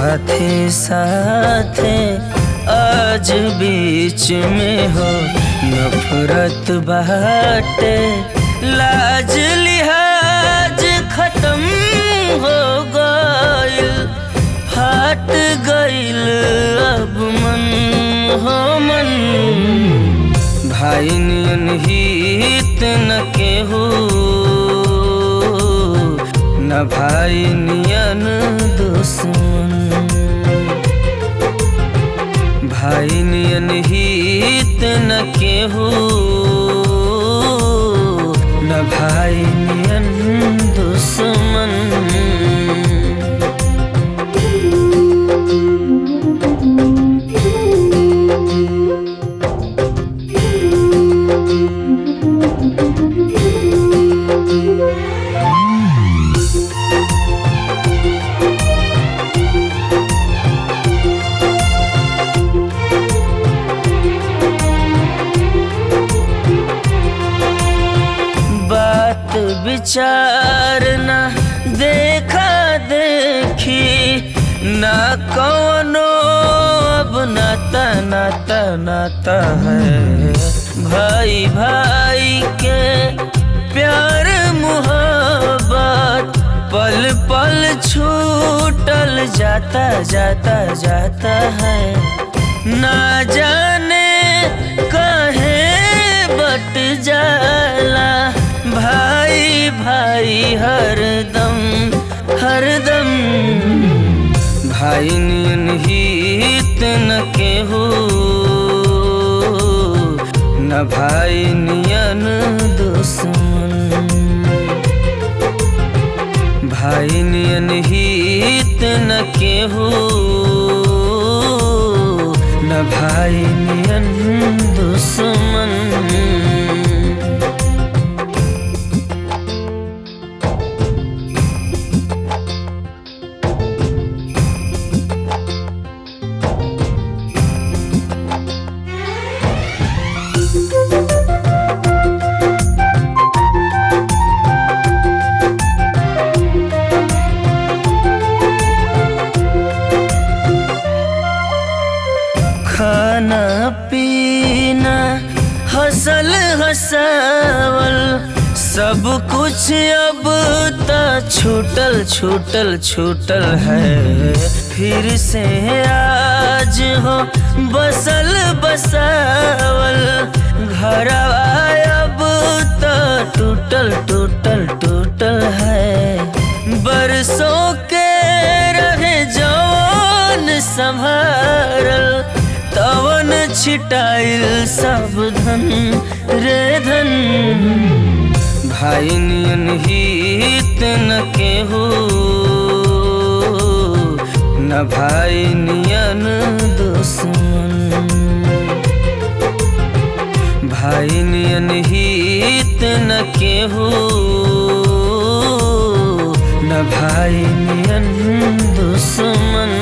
साथे साथे आज बीच में हो नफरत बाटे लाज लिहाज खत्म हो गइल फाट गइल अब मन हो मन भाई नियन हित न केहू न भाई नियन दुश्मन भाई नियन हित न केहू न भाई नियन दुश्मन बात विचार ना देखा देखी ना कौनो अब नाता नाता नाता है भाई भाई के प्यार मुहब्बत पल पल छूटल जाता जाता जाता है ना जाने कहे बट जाला भाई भाई हरदम हरदम भाई नियन हित न केहू न भाई नियन दुश्मन भाई नियन हित न केहू न भाई नियन दुश्मन खाना पीना हसल हसावल सब कुछ अब त छूटल छूटल छूटल है फिर से आज हो बसल बसावल घर अब त टूटल टूटल टूटल है बरसों के रहे जवान संभारल तवन छिटाइल सब धन रे धन भाई नियन हित न केहू न भाई नियन दुश्मन भाई नियन हित न केहू न भाई नियन दुश्मन